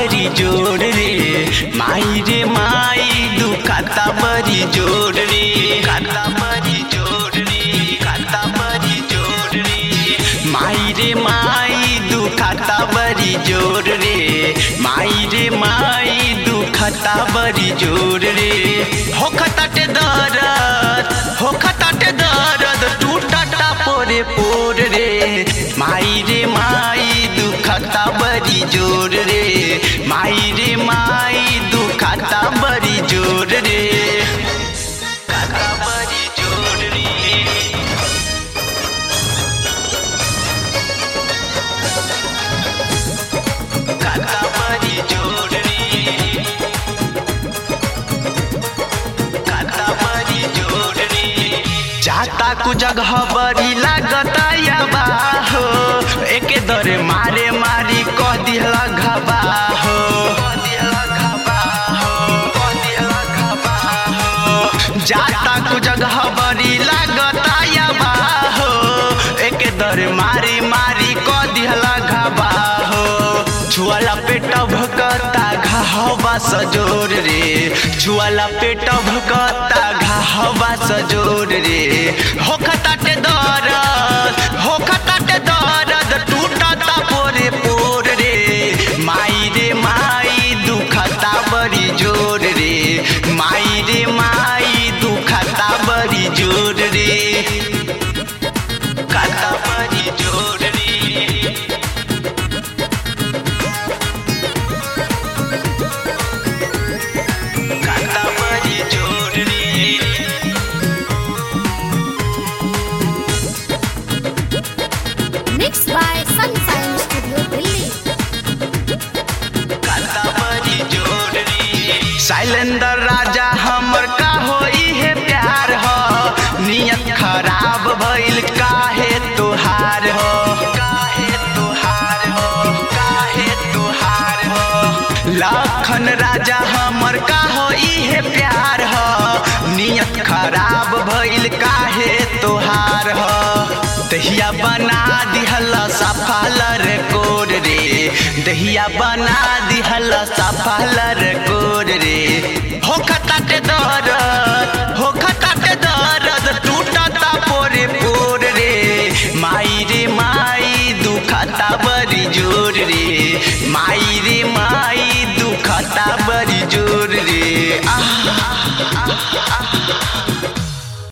बरी जोड़ रे माई रे माई दुखाता बरी जोड़ रे खाता बरी जोड़ रे खाता बरी जोड़ रे माई रे माई दुखाता बरी जोड़ रे माई रे माई दुखाता बरी जोड़ रे हो खताटे दरद हो खताटे दरद टूटता पोरे पोर रे माई रे माई दुखता बरी जोर रे माई रे माई दुखता बरी जोर रे खाता बरी जोर रे खाता बरी जोर रे खाता बरी जोर रे जाता कु जगह बड़ी लागता या बाहो एके दरे मारे मारी कह दिहला घबा हो जाता कु जगह बड़ी लागता या बाहो एके दरे मारी मारी कह दिहला घबा हो छुआला पेट भकता घाहवा सजोर रे छुआला पेट भकता घाहवा सजोर रे हो खताटे दरद हो खताटे दरद टूटता पोरे पोर रे माई रे माई दुखता बड़ी जोर रे माई रे माई दुखता बड़ी जोर रे खाता बड़ी जोर रे खाता बड़ी जोर रे Mixed by Sunshine Studio Delhi. खाता बड़ी जोर रे शैलेंद्र राजा हमर का होई है प्यार हो नियत खराब भइल काहे तुहार हो काहे तुहार हो काहे तुहार हो लखन राजा हमर का होई है प्यार हो नियत खराब भइल काहे तुहार हो दहिया बना दिहल सफल रे कोर रे दहिया बना दिहल सफल रे कोर रे हो खताटे दर